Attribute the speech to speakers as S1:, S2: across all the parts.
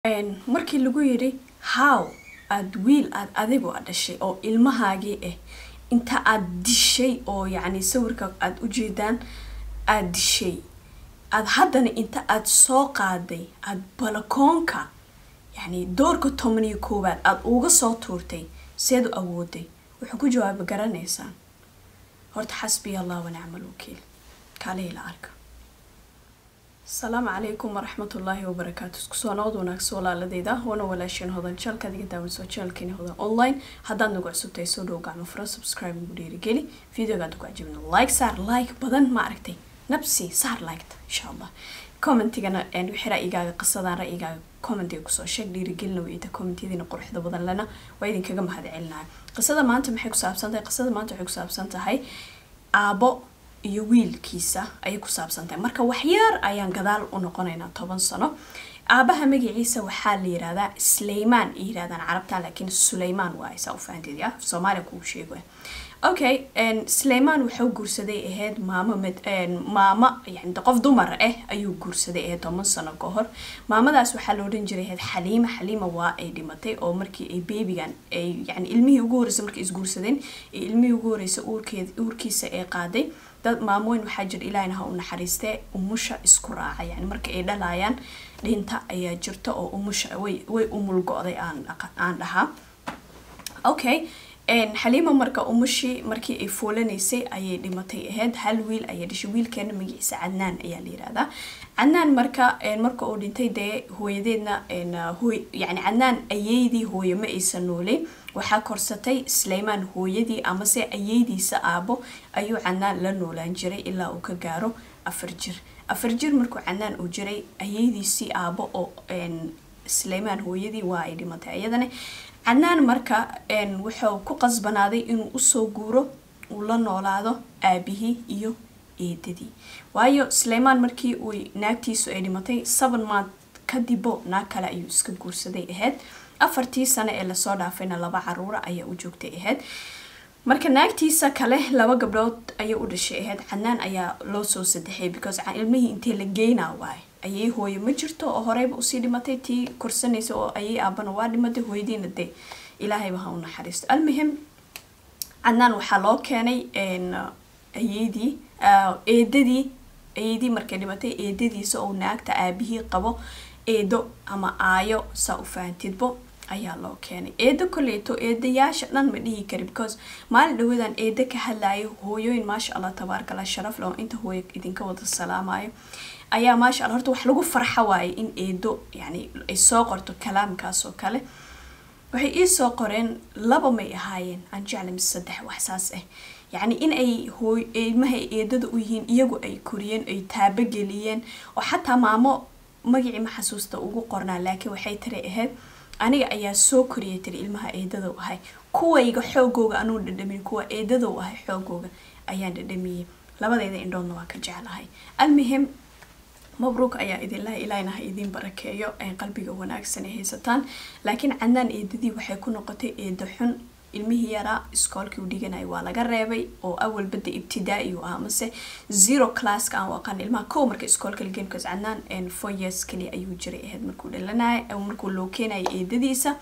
S1: markii lagu yidhi how aad wiil aad adigu a dhashay oo ilmahaagii ah inta aad dishay oo yacni sawirka aad ujeedaan aad dishay aad haddana inta aad soo qaaday aad balakoonka yacni doorka toban iyo koowaad aada uga soo tuurtay seed u awooday wuxuu ku jawaaba garanaysaan horta xasbiya allah wanacmal wakiil kaalihila arka asalaamu calaykum waraxmatullaahi wabarakaatu isku soo noqod wanaagsan walaaladeyda wana walaasheen hodan jaalka adiga daawanso jaalkeeni hodan online haddaad nagu cusubtahay soo dhow gacmo furo subscribe ugu dhiirigeli videogaad ugu cajibna like saar like badan ma aragtay nabsi saar liketa insha allah commentigana wixii ra'yigaaga qisadaan ra'yigaaga commentiga kusoo sheeg dhiirigelina weyda commentiyadiina quruxda badan lena waa idinkaga mahad celinaya qisada maanta maxay ku saabsan tahay qisada maanta waxay ku saabsan tahay aabo iyo wiilkiisa ayay ku saabsan tahay marka waxyaar ayaan gadaal u noqonaynaa toban sano aabaha magaciisa waxaa la yirahdaa sleymaan ay yirahdaan carabta laakiin suleymaan waa saa u fahanteed ya soomaaliya kugu sheego okay sleymaan wuxuu guursaday ahayd maamo maamo yani qof dumar ah ayuu guursaday ahayd toban sano ka hor maamadaas waxaa la odhan jiray ahayd xaliima xaliima waa ay dhimatay oo markii ay beebigan ay yani ilmihii ugu horreysay markay isguursadeen ee ilmihii ugu horreysay uurkeed uurkiisa ay qaaday dad maamooyin waxaa jira ilaahina ha u naxariistee umusha isku raaca yani marka ay dhalayaan dhinta ayaa jirta oo umusha way way umul go-day aan aan dhahaa okay xaliima marka umushii markii ay foolanaysay ayay dhimatay ahayd hal wiil ayay dhashay wiilkeena magaciisa cadnaan ayaa la yirahdaa cadnaan marka marka uu dhintay dee hooyadeedna yani cadnaan ayeydii hooye ma aysan noolay waxaa korsatay sleymaan hooyadii amase ayeydiisa aabo ayuu cadnaan la noolaan jiray ilaa uu ka gaaro afar jir afar jir markuu cadnaan uu jiray ayeydiisii aabo oo sleymaan hooyadii waa ay dhimatay iyadana cadnaan marka wuxuu ku qasbanaaday inuu usoo guuro uu la noolaado aabihii iyo eedadii waayo sleymaan markii uu naagtiisu ay dhimatay seven month kadibo naag kale ayuu iska guursaday ahayd afartii sano ee lasoo dhaafayna laba caruura ayaa u joogtay ahayd marka naagtiisa kale laba gabdhood ayay u dhashay ahayd cadnaan ayaa loo soo sadexay because ilmihii intee la geynaa waay ayay hooye ma jirto oo horeyba usii dhimatay tii korsanaysa oo ayay aabana waa dhimatay hooyadiina dee ilaahayba ha u naxariisto almuhim cadnaan waxaa loo keenay ayeydii eedadii eedii markay dhimatay eedadiisa oo naagta aabihii qabo eedo ama aayo saa u fahantidbo ayaa loo keenay eedo koleyto eedayaasha dhan ma dhihi kari because maalin dhawadan eedo ka hadlayo hooyooyin maasha allah tabaarkala sharaf leh oo inta hooyo idinka wada salaamayo ayaa maasha alla horta wax lagu farxa waaye in eedo yani ay soo qorto kalaamkaas oo kale waxay ii soo qoreen laba may ahaayeen aan jecla mise saddex wax saas ah yacni in ay hooy ilmaha eedada u yihiin iyagu ay koriyeen ay taabogeliyeen oo xataa maamo magacii ma xasuusta ugu qornaa laakiin waxay tiri ahayd aniga ayaa soo koriyay tiri ilmaha eedada u ahay kuwayga xoogooga anuu dhadhamin kuwa eedada u ahay xoogooga ayaan dhadhamiyey labadeeda indhoodna waa ka jeclahay almuhim mabruuk ayaa idinlaha ilaahina ha idiin barakeeyo ay qalbiga wanaagsan ay haysataan laakiin cadnaan eedadii waxay ku noqotay eedo xun ilmihii yaraa iskoolkii u dhiganaya waa laga reebay oo awal badda ibtidaa-i u ah amase zero classka aan u aqaan ilmaha kow marka iskoolka lageyn because cadnaan four years kaliya ayuu jiray ahayd markuu dhalanaya markuu loo keenaya eedadiisa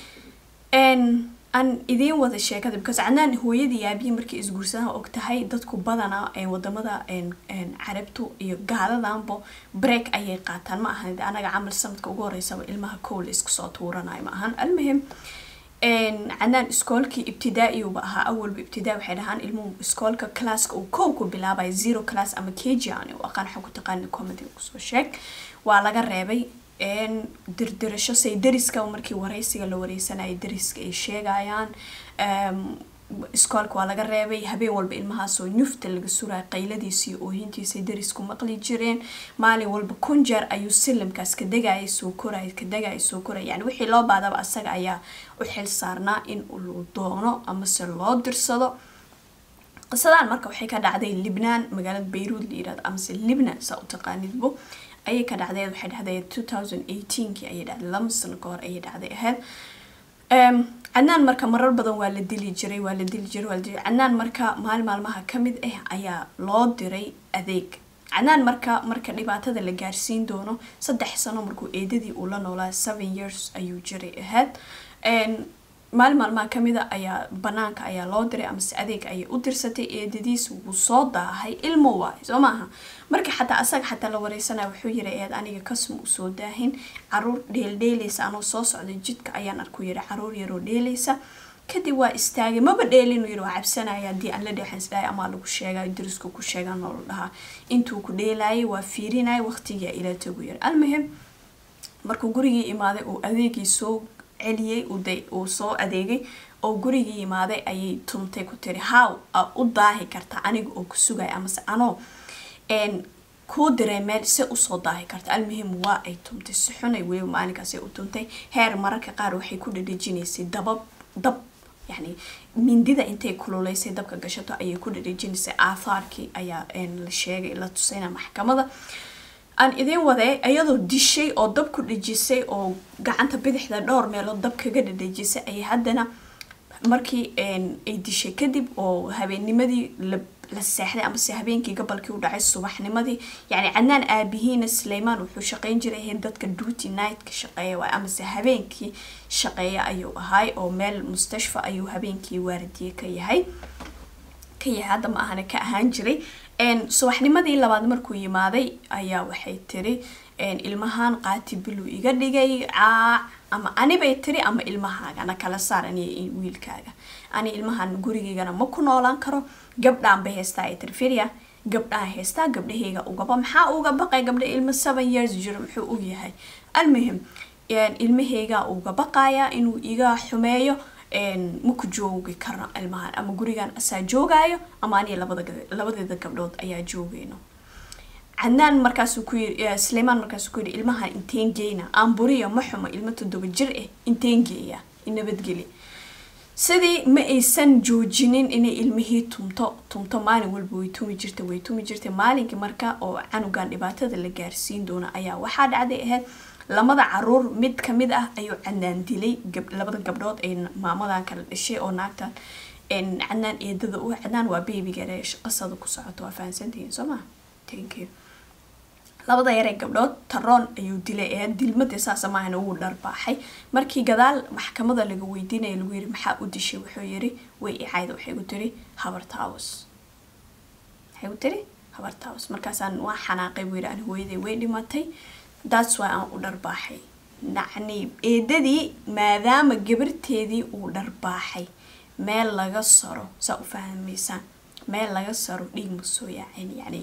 S1: aan idiin wada sheekada because cadnaan hooyadii yaabihii markay isguursadaan og tahay dadku badanaa wadamada carabtu iyo gaaladanbo break ayay qaataan ma ahan anaga camal sanadka ugu horeysaba ilmaha kow la isku soo tuuranayo ma ahan almuhim cadnaan iskoolkii ibtidaa-iuba ahaa awalba ibtidaa waxay dhahaan ilmuhu iskoolka classka uu kow ku bilaabaya zero class ama kg aan u aqaan waxa ku taqaani commentiga kusoo sheeg waa laga reebay dirdirasho say dariska markii wareysiga la wareysanaya dariska ay sheegayaan iskoolka waa laga reebay habeen walba ilmahaasoo nyufta laga suraya qayladiisa iyo oohintiisay darisku maqli jireen maalin walba kun jeer ayuu silimkaas ka degaya soo koraya ka degaya soo koraya yani wixii loo baadaba asaga ayaa u xil saarnaa in uu doono amase loo dirsado qisadaan marka waxay ka dhacday libnaan magaalada bayruud la yirahdo amase libnan saa u taqaanidbo ayay ka dhacday waxay dhacday two thousand eighteenkii ayay dhacday laba sano ka hor ayay dhacday ahayd cadnaan marka marar badan waa la dili jiray waa la dili jiray waa la dili cadnaan marka maalin maalmaha ka mid ah ayaa loo diray adeeg cadnaan marka marka dhibaatada la gaarsiin doono saddex sano markuu eedadii uu la noolaa seven years ayuu jiray ahayd maalin maalmaha kamida ayaa banaanka ayaa loo diray amase adeeg ayay u dirsatay eedadiis wuu soo daahay ilmo waayo soo maaha marka xataa asaga xataa la wareysanaya wuxuu yiri eed aniga kasma usoo daahin caruur dheeldheeleysa anoo soo socday jidka ayaan arku yiri caruur yaroo dheeleysa kadib waa istaagay maba dheelinu yiri waa cabsanaya haddii aan la dheexan isdhahay amaa lagu sheega dariska ku sheegaa noola dhahaa intuu ku dheelayay waa fiirinaya waqtigia ila tagu yiri almuhim markuu gurigii imaaday uu adeegii soo celiyey uu soo adeegay oo gurigii yimaaday ayay tuntay ku tiri haw a u daahi karta aniga oo ku sugaya amase anoo kuu diray meel se usoo daahi karta almuhim waa ay tuntay si xunay weliba maalinkaas u tuntay heer mararka qaar waxay ku dhadhejinaysay dabab dab yani mindida intay kululeysay dabka gashato ayay ku dhadhejinaysay aathaarkii ayaa la sheegay la tusayna maxkamada aan idiin waday iyadoo dishay oo dab ku dhejisay oo gacanta bidixda dhowr meelood dab kaga dhadhejisay ayay haddana markii ay dishay kadib oo habeennimadii la seexday amase habeenkii gabalkii u dhacay subaxnimadii yani cadnaan aabihiina suleymaan wuxuu shaqeyn jiray ahayd dadka duty nightka shaqeeya waay amase habeenkii shaqeeya ayuu ahaay oo meel mustashfa ayuu habeenkii waardiye ka yahay ka yahay hadda ma ahana ka ahaan jiray subaxnimadii labaad markuu yimaaday ayaa waxay tiri ilmahan qaati biluu iga dhigay caac ama anibay tiri ama ilmahaaga na kala saar aniy wiilkaaga ani ilmahan gurigeygana ma ku noolaan karo gabdhaan bay haystaa ay tiri firya gabdhaan haystaa gabdhahayga ugaba maxaa uga baqay gabdha ilmo seven years jiro muxuu og yahay almuhim ilmahayga uga baqaya inuu iga xumeeyo maku joogi karno ilmahan ama gurigan asaa joogaayo ama aniga labadeeda gabdhood ayaa joogayno cadnaan markaasuu ku yiri suleymaan markaasuu ku yiri ilmahan inteen geyna aanburiya ma xumo ilmo toddoba jir ah inteen geeya nabadgeli sidii ma aysan joojinin inay ilmihii tumto tumto maalin walba way tumi jirta way tumi jirtay maalinkii marka oo canugan dhibaatada la gaarsiin doona ayaa waxaa dhacday ahayd lamada caruur mid kamid ah ayuu cadnaan dilay labada gabdhood ay maamadan kala dhashay oo naagtan cadnaan eedada u cadnaan waa beebigare qasada ku socoto waa fahansantihiin soo maa thank you labada yaree gabdhood taroon ayuu dilay ee dilmadii saasa maahana wuu dharbaaxay markii gadaal maxkamada laga weydiinaya lagu yiri maxaa u dishay wuxuu yiri way icayda waxay ku tiri habartaawus waxay ku tiri habartaawus markaasaan waa xanaaqay buu yiri ani hooyaday way dhimatay that's why aan u dharbaaxay nacni eedadii maadaama gabarteedii uu dharbaaxay meel laga saro saa u fahmaysaan meel laga saro dhiig ma soo yaacin yani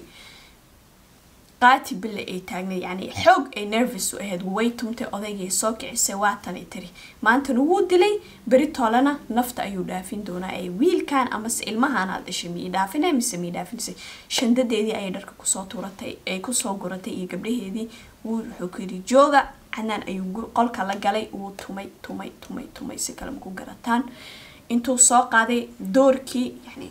S1: qaati bille ay taagnay yani xoog ay nervous u ahayd way tumtay odaygay soo kicisay waatanay tiri maantana wuu dilay beri toolena nafta ayuu dhaafin doonaa ee wiilkan amase ilmahaanaad dhashay miyay dhaafinay mise miyay dhaafinisay shandadeedii ayay dharka kusoo tuuratay ay kusoo guratay iyo gabdhaheedii wuu wuxuu ku yidhi jooga canaan ayuu qolka la galay wuu tumay tumay tumay tumay si kale maku garataan intuu soo qaaday doorkii yani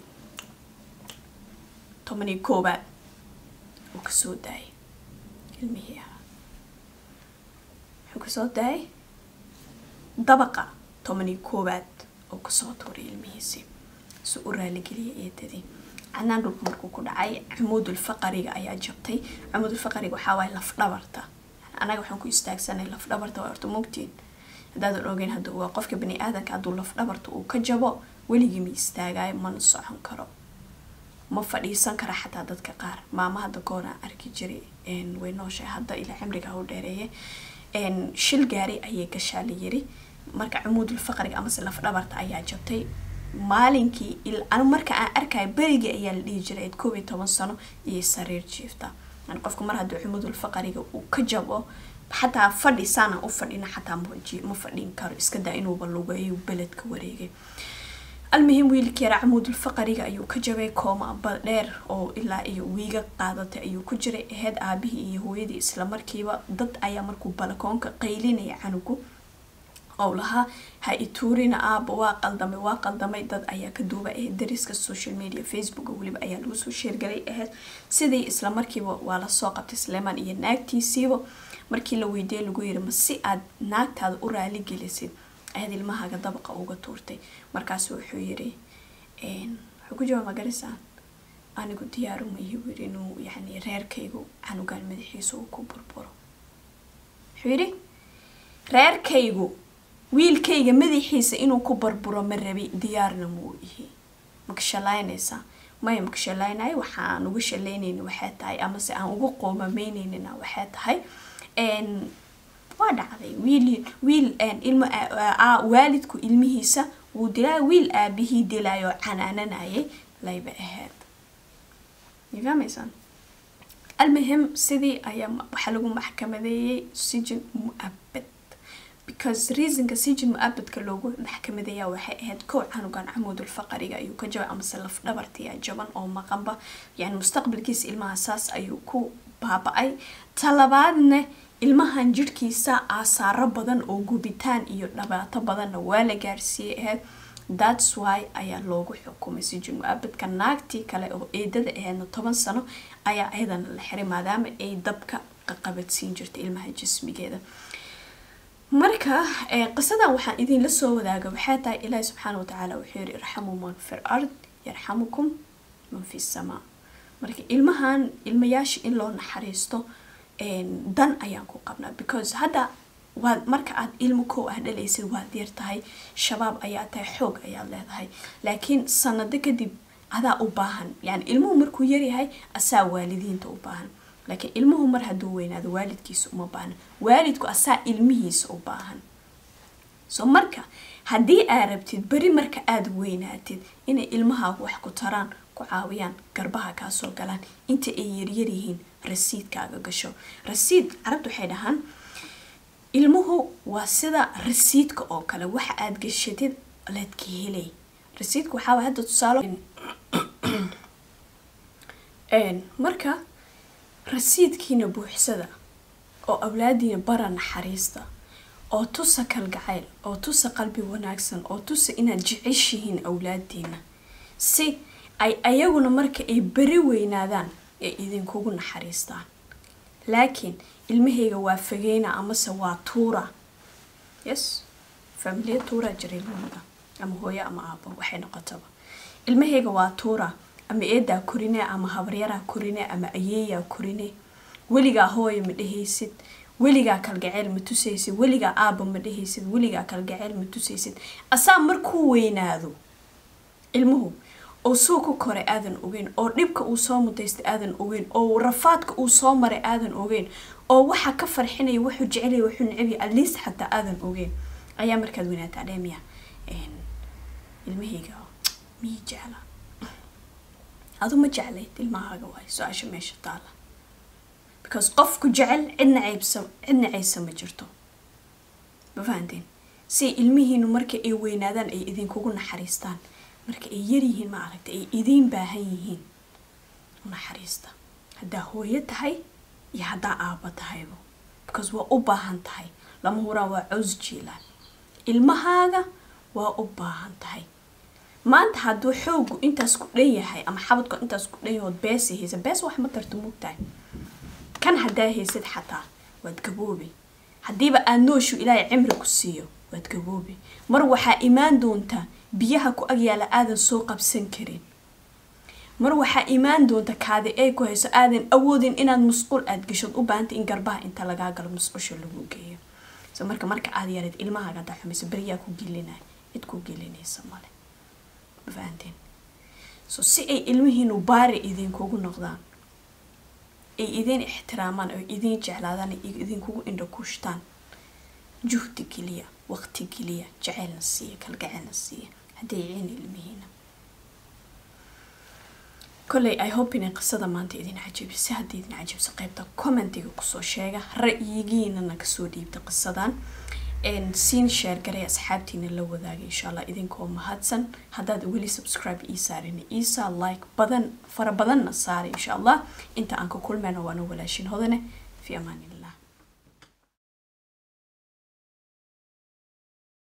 S1: tobanii koobaad uu kasoo daayay ilmihii ahaa wuxuu kasoo daayay dabaqa tobanii koobaad oo kasoo tuuray ilmihiisii si u raaligeliyay eedadii canaan dhulka markuu ku dhacay camuudulfaqariga ayaa jabtay camuudulfaqariga waxaa waaye lafdhabarta anaga waxaan ku istaagsanay lafdhabarta waa horta mogtiin haddaadan ogeyn hadda waa qofka bani aadanka hadduu lafdhabarta uu ka jabo weligii ma istaagayo mana socon karo ma fadhiisan kara xataa dadka qaar maama hadda gooraan arki jiray way nooshahay hadda ilaa cimriga u dheereeye shil gaari ayay gashaa la yiri marka camuudul faqriga amase lafdhabarta ayaa jabtay maalinkii anu marka aan arkayo berigii ayaa la dhihi jiray koob iyo toban sano iyo sariir jiifta yani qofka mar hadduu camuudul faqriga uu ka jabo xataa fadhi saana u fadhina xataa ma fadhin karo iska daa inuuba lugeeyo beledka wareegay almuhim wiilkii yara camuudulfaqariga ayuu ka jabay kooma badheer oo ilaa iyo wiiga qaadatay ayuu ku jiray aheyd aabihii iyo hooyadii islamarkiiba dad ayaa markuu balakoonka qaylinaya canugu oo lahaa ha ituurina aaba waa qaldamay waa qaldamay dad ayaa ka duuba ahayd dariska social media facebook weliba ayaa lagu soo sheergalay ahayd sidii islamarkiiba waa lasoo qabtay sleeman iyo naagtiisiiba markii la weydiiyey lagu yiri ma si aad naagtaada u raali gelisid ayaad ilmahaaga dabaqa uga tuurtay markaas wuxuu yiri wuxuu ku jawaab magarisaan anigu diyaaruma ihi wiri inuu yani reerkaygu canugaan madaxiisa uu ku burburo wuxuu yidhi reerkaygu wiilkayga madaxiisa inuu ku burburo ma rabi diyaarna muu ihi maka shalaynaysaa maya maka shalaynayo waxaan uga shalaynayna waxay tahay amase aan uga qoomamaynayna waxay tahay waa dhacday wiil wiil ilmo waalidku ilmihiisa wuu dilaayo wiil aabihii dilaayo canaananayay layba ahayd fahmaysaan almuhim sidii ayaa waxaa lagu maxkamadeeyey sijin mu-abad because reasonka sijin mu-abadka loogu maxkamadeeya waxay ahayd kow canugan camuudul faqariga ayuu ka jabay amase laf dhabartiya jaban oo maqanba yani mustaqbalkiisa ilmaha saas ayuu ku baaba-ay talabaadna ilmahan jirhkiisa aasaaro badan oo gubitaan iyo dhibaato badanna waa la gaarsiiyey ahayd thats why ayaa loogu xukumay sijin mu-abadka naagtii kale oo eedada ahaydna toban sano ayaa ayadana la xiray maadaama ay dabka qaqabadsiin jirtay ilmaha jismigeeda marka qisadan waxaan idinla soo wadaaga waxay tahay ilaahi subxaana watacaala wuxuu yiri irxamuu man fi ard yarxamukum man fi samaa marka ilmahan ilmayaasha in loo naxariisto dan ayaan ku qabnaa because hadda waad marka aad ilmo kow ah dhalaysid waad yar tahay shabaab ayaa tahay xoog ayaad leedahay laakiin sanado kadib adaa u baahan yani ilmuhu markuu yaryahay asaa waalidiinta u baahan laakiin ilmuhu mar hadduu weynaado waalidkiisa uma baahna waalidku asaa ilmihiisa u baahan so marka haddii aad rabtid beri marka aada weynaatid inay ilmahaagu wax ku taraan ku caawiyaan garbaha kaasoo galaan inta ay yaryaryihiin rasiidkaaga gasho rasiid carabta waxay dhahaan ilmuhu waa sida rasiidka oo kale waxa aada gashatid leedka helay rasiidka waxaa hadda tusaalo marka rasiidkiina buuxsada oo awlaadiina bara naxariista oo tusa kalgacayl oo tusa qalbi wanaagsan oo tusa inaad jeceshihiin awlaadiina si ay ayaguna marka ay beri weynaadaan ay idinkugu naxariistaan laakiin ilmahayga waa fageyna amase waa tuura yes familiya tuuraa jira ilmahooda ama hooyo ama aabo waxay noqotaba ilmahayga waa tuura ama eedaa korine ama habaryaraa korine ama ayeeyaa korine weligaa hooyo ma dhehaysid weligaa kalgaceyl ma tusaysid weligaa aaba ma dhehaysid weligaa kalgaceyl ma tusaysid asaa markuu weynaado ilmuhu oo suuku kore aadan ogeyn oo dhibka uu soo mutaystay aadan ogeyn oo rafaadka uu soo maray aadan ogeyn oo waxa ka farxinaya wuxuu jecelaya wuxuu necabaya atleast xataa aadan ogeyn ayaa markaad weynaataa dheemiya ilmahayga miyii jecla adu ma jeclayd ilmahaaga waay su-aasha meesha taala because qofku jecel cidna ceybsa cidna ceysa ma jirto ma fahanteen si ilmihiinu marka ay weynaadaan ay idinkugu naxariistaan marka ay yaryihiin ma aragta ay idiin baahan yihiin naxariista haddaa hooyo tahay iyo haddaa aaba tahaybo because waa u baahan tahay lama huraan waa cows jiilaan ilmahaaga waa u baahan tahay maanta hadduu xoogu intaas ku dhan yahay ama xabadku intaas ku dhan yahood beesa haysa bees wax ma tarto mugtahay kan haddaa haysid xataa waad gaboobi haddiiba aad nooshu ilaahay cimri ku siiyo waad gaboobi mar waxaa imaan doontaa biyaha ku agyaala aadan soo qabsan karin mar waxaa imaan doonta kaadi ay ku hayso aadan awoodin inaad musqul aad gashod u baahanta in garbaha inta lagaa galo musqusha lagu geeyo so marka marka aad yareed ilmahaaga hadaa xumayso beriyaa ku gelinaya cid ku gelinaysa male ma fahanteen so si ay ilmihiinu baari idinkugu noqdaan ay idin ixtiraamaan oo idin jeclaadaan ay idinkugu indhakuushtaan juhdi geliya waqti geliya jaceylna siiya kalgaceylna siiya hadday ciin ilmihiina kolley i hope inay qisada maanta idin cajabisa haddii idin cajabso qaybta commentiga kusoo sheega ra'yigiinana kasoo dhiibta qisadan siin sheer garay asxaabtiina la wadaaga insha allah idinkoo mahadsan haddaad weli subscribe ii saarin iisa like badan fara badanna saara insha allah inta aan ka kulmayna waana walaashin hodane fi amaan illah